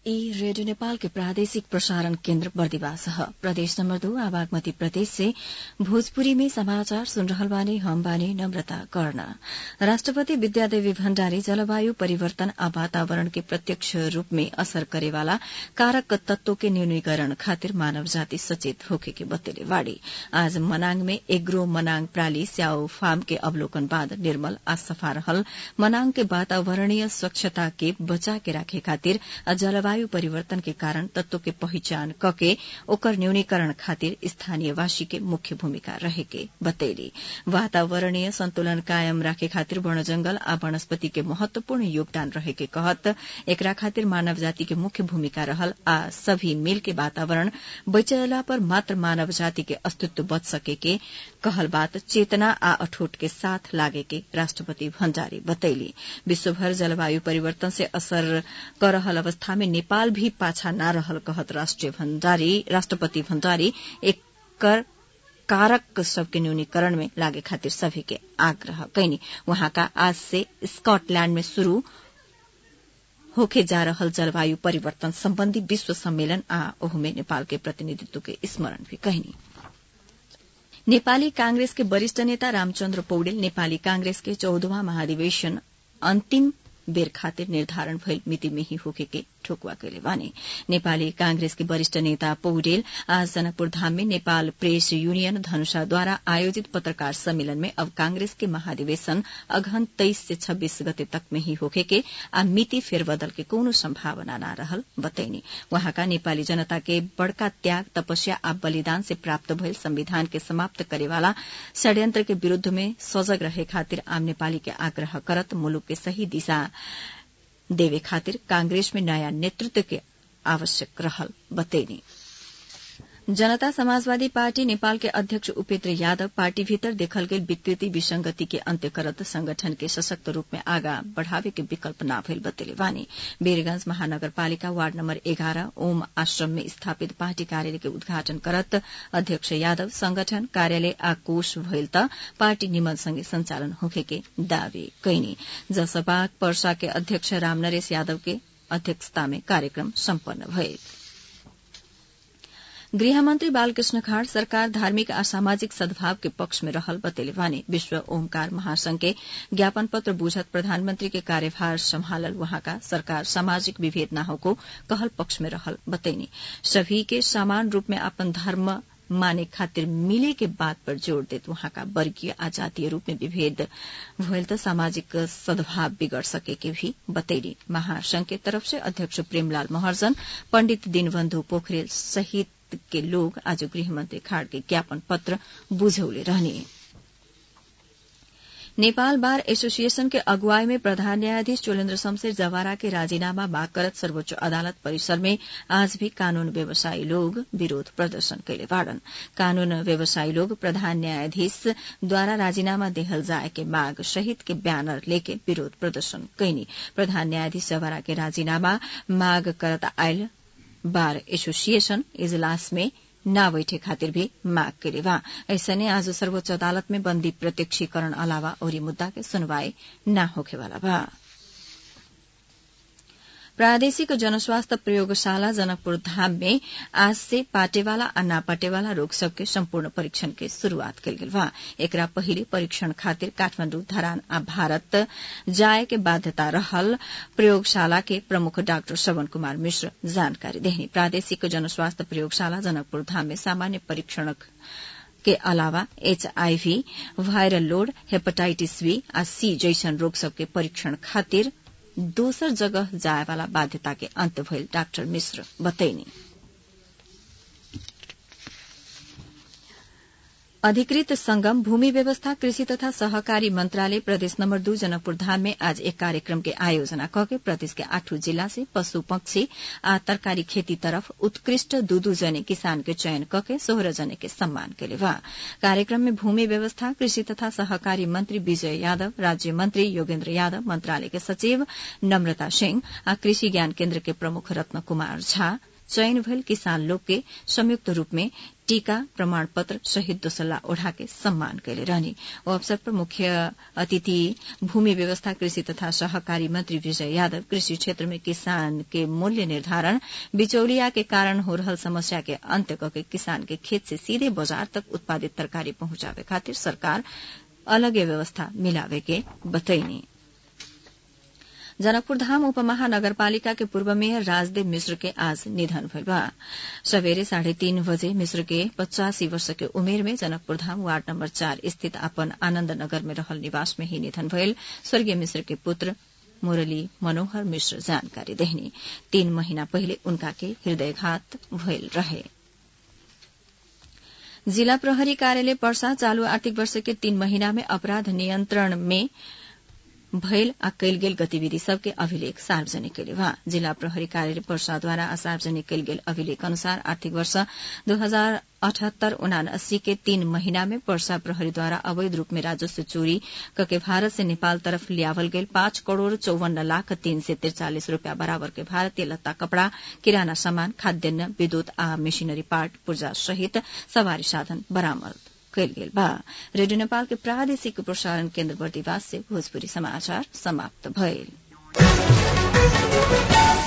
ई रेडियो नेपाल के प्रादेशिक प्रसारण केन्द्र बर्दिवास ह प्रदेश नम्बर दो आ बागमती प्रदेश से भोजपुरी में समाचार सुन रहल बानी हम बानी नम्रता कर्ण राष्ट्रपति विद्यादेवी भण्डारी जलवायु परिवर्तन आ वातावरण के प्रत्यक्ष रूप में असर करेवाला कारक तत्वों के न्यूनीकरण खातिर मानव जाति सचेत होखे के बतेले बाड़ी आज मनाङ में एग्रो मनाङ प्राली स्याउ फार्म के अवलोकन बाद निर्मल आ सफा रहल मनाङ के वातावरणीय स्वच्छता के बचा के राखे खातिर जलवायु परिवर्तन के कारण तत्व के पहिचान कके ओकर न्यूनीकरण खातिर स्थानीयवासी के मुख्य भूमिका रहेके बतैली वातावरणीय संतुलन कायम राखे खातिर वन जंगल आ वनस्पति के महत्वपूर्ण योगदान रहेके कहत एकरा खातिर मानव जाति के मुख्य भूमिका रहल आ सभी मिल के वातावरण बचैला पर मात्र मानव जाति के अस्तित्व बच सके के कहल बात चेतना आ अठोट के साथ लागे के राष्ट्रपति भण्डारी बतैली विश्वभर जलवायु परिवर्तन से असर कर रहल अवस्था में नेपाल भी पाछा न रहल कहत राष्ट्रीय भण्डारी राष्ट्रपति भण्डारी एकर कारक सबके न्यूनीकरण में लागे खातिर सभी के आग्रह कैनी वहां का आज से स्कॉटलैंड में शुरू होके जा रहल जलवायु परिवर्तन सम्बन्धी विश्व सम्मेलन आ ओहमे नेपाल के प्रतिनिधित्व के स्मरण भी कहनी नेपाली कांग्रेस के वरिष्ठ नेता रामचन्द्र पौडेल नेपाली कांग्रेस के चौधवा महाधिवेशन अन्तिम बेर खातिर निर्धारण भइल मिति में ही होके के ठोकुवा कैले बानी नेपाली कांग्रेस के वरिष्ठ नेता पौडेल आज जनकपुर धाम में नेपाल प्रेस यूनियन धनुषाद्वारा आयोजित पत्रकार सम्मेलन में अब कांग्रेस के महाधिवेशन अघन तेईस से छब्बीस गते तक में ही होके के आ मिति फेरबदल के कोनो संभावना न रहल बतैनी वहाँका नेपाली जनता के बड़का त्याग तपस्या आ बलिदान से प्राप्त भइल संविधान के समाप्त करेवाला षड्यंत्र के विरूद्ध में सजग रहे खातिर आम नेपाली के आग्रह करत मुलुक के सही दिशा देवे खातिर कांग्रेस में नयाँ नेतृत्व के आवश्यक रहल बतैनी जनता समाजवादी पार्टी नेपाल के अध्यक्ष उपेन्द्र यादव पार्टी भीतर देखल गेल विकृति विसंगति के अंत्य करत संगठन के सशक्त रूप में आगा बढ़ावे के विकल्प न भइल बतेले वानी वीरगंज महानगरपालिका वार्ड नम्बर एघारह ओम आश्रम में स्थापित पार्टी कार्यालय के उद्घाटन करत अध्यक्ष यादव संगठन कार्यालय आ कोष भइल त पार्टी निमन संगे संचालन होखे के दावी कैनी जसपा पर्सा के अध्यक्ष रामनरेश यादव के अध्यक्षता में कार्यक्रम सम्पन्न भइल गृहमन्त्री बालकृष्ण खाड़ सरकार धार्मिक आ सामाजिक सद्भाव के पक्ष में रहल बतेले वानी विश्व ओमकार महासंघ के ज्ञापन पत्र बुझत प्रधानमंत्री के कार्यभार सम्हालल वहाँका सरकार सामाजिक विभेद न होको कहल पक्ष में रहल बतैनी सभी के समान रूप में अपन धर्म माने खातिर मिले के बात पर जोड़ देत वहां का वर्गीय आ जातीय रूप में विभेद भइल त सामाजिक सद्भाव बिगड़ सके के भी बतैली महासंघ के तरफ से अध्यक्ष प्रेमलाल महर्जन पंडित दीनबन्धु पोखरेल सहित के लोग आज गृहमन्त्री खाड़ के ज्ञापन पत्र बुझौले रहने नेपाल बार एसोसिएशन के अगुवाई में प्रधान न्यायाधीश चोलेन्द्र शमशेर जवारा के राजीनामा माग करत सर्वोच्च अदालत परिसर में आज भी कानून व्यवसायी लोग विरोध प्रदर्शन कैले बाड़न कानून व्यवसायी लोग प्रधान न्यायाधीश द्वारा राजीनामा देहल जाए के माग सहित के बैनर लेके विरोध प्रदर्शन कैनी प्रधान न्यायाधीश जवारा के राजीनामा माग करत आयल बार एसोसिएशन इजलास में न बैठे खातिर भी माग करे बा ऐसने आज सर्वोच्च अदालत में बंदी प्रत्यक्षीकरण अलावा औरी मुद्दा के सुनवाई न होखेवाला बा प्रादेशिक जनस्वास्थ्य प्रयोगशाला जनकपुर धाम में आज से पाटेवाला आ नापाटेवाला रोग सबके सम्पूर्ण परीक्षण के शुरूआत कल गेल बा एकरा पहिले परीक्षण खातिर काठमाण्डु धरान आ भारत जाय के बाध्यता रहल प्रयोगशाला के प्रमुख डाक्टर श्रवण कुमार मिश्र जानकारी देहनी प्रादेशिक जनस्वास्थ्य प्रयोगशाला जनकपुर धाम में सामान्य परीक्षण के अलावा HIV viral load hepatitis B आ सी जैसन रोग सबके परीक्षण खातिर दोसर जगह जाए वाला बाध्यता के अंत भइल डाक्टर मिश्र बतैनी अधिकृत संगम भूमि व्यवस्था कृषि तथा सहकारी मंत्रालय प्रदेश नम्बर दू जनकपुर धाम में आज एक कार्यक्रम के आयोजना कके प्रदेश के आठों जिला से पशु पक्षी आ तरकारी खेती तरफ उत्कृष्ट दू दू जने किसान के चयन कके सोह्र जने के सम्मान केले बा कार्यक्रम में भूमि व्यवस्था कृषि तथा सहकारी मंत्री विजय यादव राज्य मंत्री योगेन्द्र यादव मंत्रालय के सचिव नम्रता सिंह आ कृषि ज्ञान केन्द्र के प्रमुख रत्न कुमार झा चयन भइल किसान लोग के संयुक्त रूप में टीका प्रमाण पत्र सहित दोसल्ला ओढ़ा के सम्मान कैले रहने ओ अवसर पर मुख्य अतिथि भूमि व्यवस्था कृषि तथा सहकारी मंत्री विजय यादव कृषि क्षेत्र में किसान के मूल्य निर्धारण बिचौलिया के कारण हो रहल समस्या के अंत्य करके किसान के खेत से सीधे बाजार तक उत्पादित तरकारी पहुंचावे खातिर सरकार अलगे व्यवस्था मिलावे के बतैनी जनकपुर धाम उपमहानगरपालिका के पूर्व मेयर राजदेव मिश्र के आज निधन भइल बा सवेरे साढ़े तीन बजे मिश्र के पचासी वर्ष के उमेर में जनकपुर धाम वार्ड नंबर चार स्थित अपन आनन्द नगर में रहल निवास में ही निधन भइल स्वर्गीय मिश्र के पुत्र मुरली मनोहर मिश्र जानकारी देहनी तीन महीना पहिले उनका के हृदयघात भइल रहे जिला प्रहरी कार्यालय पर्सा चालू आर्थिक वर्ष के तीन महीना में अपराध नियन्त्रण में भयल आ कैल गेल गतिविधि सबके अभिलेख सार्वजनिक कैले बा जिला प्रहरी कार्यालय पर्साद्वारा सार्वजनिक कैल गेल अभिलेख अनुसार आर्थिक वर्ष दो हजार अठहत्तर उनासी के तीन महीना में पर्सा प्रहरीद्वारा अवैध रूप में राजस्व चोरी कके भारत से नेपाल तरफ लियावल गेल पाँच करोड़ चौवन्न लाख तीन सय त्रिचालिस रूपियाँ बराबर के भारतीय लत्ता कपड़ा किराना सामान खाद्यान्न विद्युत आ मेशिनरी पार्ट पूर्जा सहित सवारी साधन बरामद कैल गेल बा रेडियो नेपाल के प्रादेशिक प्रसारण केन्द्र बर्दिवास से भोजपुरी समाचार समाप्त भइल